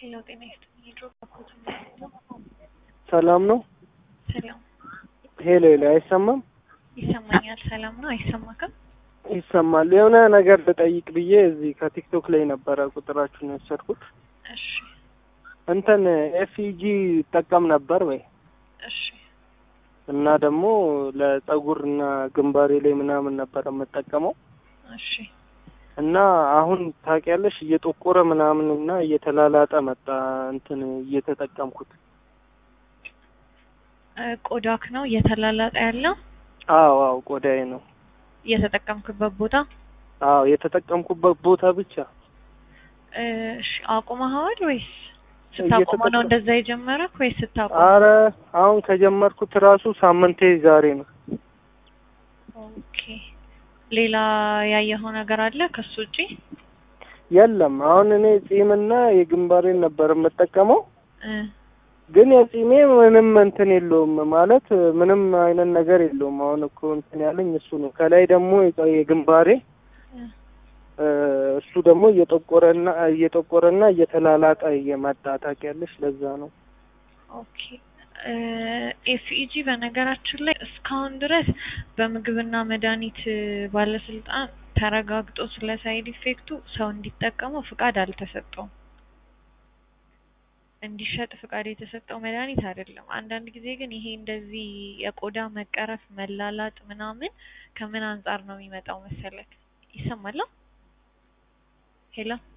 ሄሎ ጤና ይስጥልኝ። የድሮ ባኮት ሰላም ነው? ሰላም ሄሎ ሄሎ፣ አይሰማም? ይሰማኛል። ሰላም ነው። አይሰማክም? ይሰማል። የሆነ ነገር ልጠይቅ ብዬ እዚህ ከቲክቶክ ላይ ነበረ ቁጥራችሁን የወሰድኩት። እሺ እንትን ኤፍኢጂ ይጠቀም ነበር ወይ እሺ እና ደግሞ ለጸጉር እና ግንባሬ ላይ ምናምን ነበር የምጠቀመው እሺ እና አሁን ታውቂያለሽ እየጠቆረ ምናምን እና እየተላላጠ መጣ እንትን እየተጠቀምኩት። እ ቆዳክ ነው እየተላላጠ ያለው አዎ አዎ ቆዳዬ ነው። እየተጠቀምክበት ቦታ አዎ የተጠቀምኩበት ቦታ ብቻ እ እሺ አቁመኸዋል ወይስ ስታቆመው ነው እየተጠቀም- እንደዛ የጀመረክ ወይስ ስታቆም? አረ አሁን ከጀመርኩት ራሱ ሳምንቴ ዛሬ ነው። ኦኬ ሌላ ያየኸው ነገር አለ ከሱ ውጪ? የለም አሁን እኔ ጺምና የግንባሬን ነበር የምጠቀመው እ ግን የጺሜ ምንም እንትን የለውም ማለት ምንም አይነት ነገር የለውም። አሁን እኮ እንትን ያለኝ እሱ ነው። ከላይ ደግሞ የጸ- የግንባሬ እ እ እሱ ደግሞ እየጠቆረና እየጠቆረና እየተላላጠ እየመጣ ታውቂያለሽ። ለዛ ነው ኦኬ ኤፍኢጂ በነገራችን ላይ እስካሁን ድረስ በምግብና መድኃኒት ባለስልጣን ተረጋግጦ ስለ ሳይድ ኢፌክቱ ሰው እንዲጠቀመው ፍቃድ አልተሰጠውም። እንዲሸጥ ፍቃድ የተሰጠው መድኃኒት አይደለም። አንዳንድ ጊዜ ግን ይሄ እንደዚህ የቆዳ መቀረፍ፣ መላላጥ ምናምን ከምን አንጻር ነው የሚመጣው መሰለክ? ይሰማል? ሄሎ